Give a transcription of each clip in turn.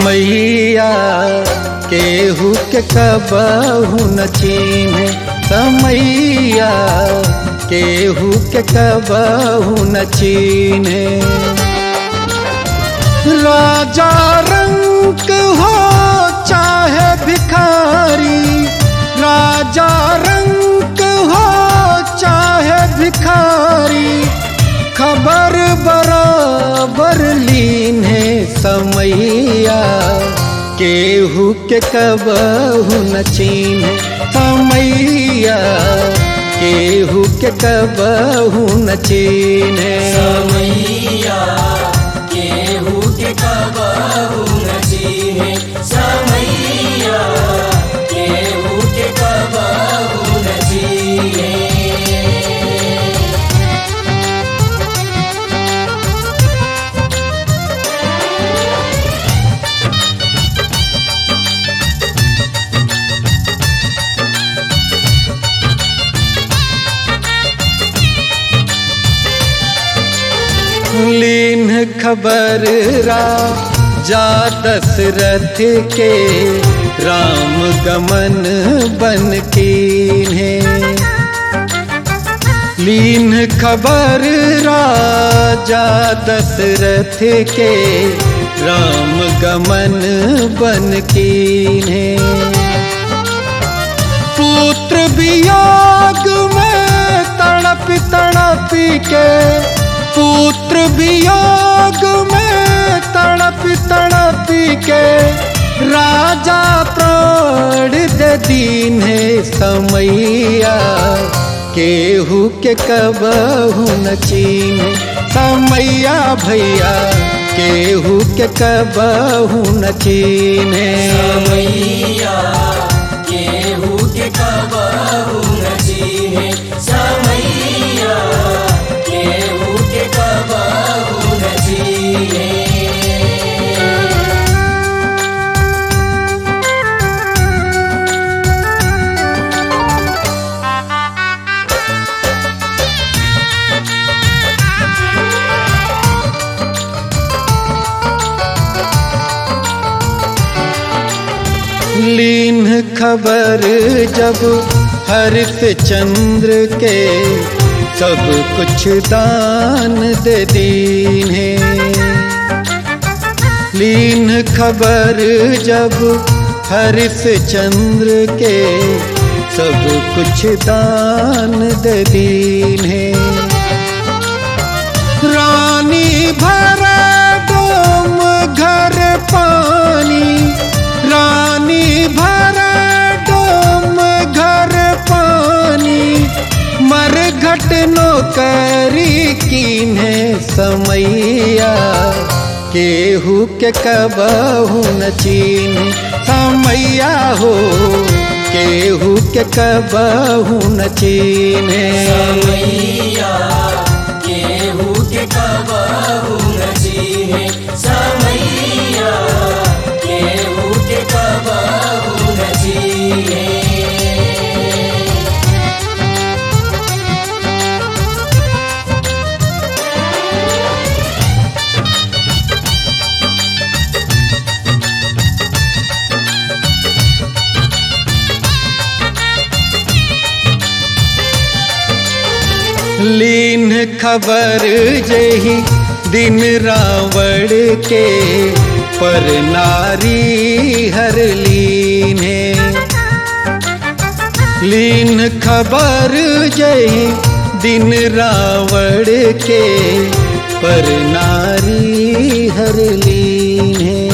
समैया केहू के कबहू न चीन्हे समैया केहू के कबहू न चीन्हे राजा रंग हो चाहे भिखारी राजा रंग हो चाहे भिखारी खबर बराबर लीन है समैया केहू के कबहू न चीन्हे समैया केहू के कबहू न चीन्हे समैया केहू के कबहू न चीन्हे समैया केहू के कबहू न चीन्हे लीन खबर रा जा दशरथ के राम गमन बन कीन्हे लीन खबर राजा दशरथ के राम गमन बन कीन्हे पुत्र वियोग में तड़प तड़प के पुत्र वियोग में तड़प तड़प के राजा प्राण दे दीन है समैया केहू के कबहू न चीन समैया भैया केहू के कबहू न चीने समैया केहू के कबहू न चीन्हे समैया केहू के कबहू न चीन्हे लीन खबर जब हरित चंद्र के सब कुछ दान दे दीन है लीन खबर जब हरित चंद्र के सब कुछ दान दे दीन है रानी भरा डोम घर पानी रानी भरा डोम घर पानी मर घट नौकरी कीन्हे समैया केहू के कबहू न चीन समैया हो केहू के कबहू न चीन्हे समैया केहू के कबहू न चीन्हे समैया केहू के कबहू न चीन्हे लीन खबर जही दिन रावण के पर नारी हर लीन है लीन खबर जही दिन रावण के पर नारी हर लीन है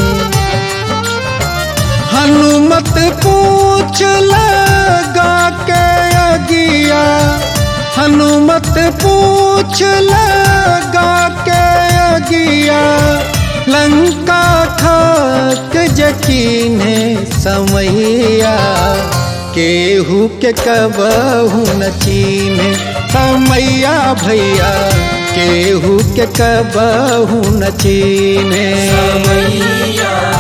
हनुमत पूछ लगा के अगिया हनुमत पूछ लगा के अगिया लंका खाक यकीन है समैया केहू के कबहू न चीन्हे समैया भैया केहू के कबहू न चीन्हे समैया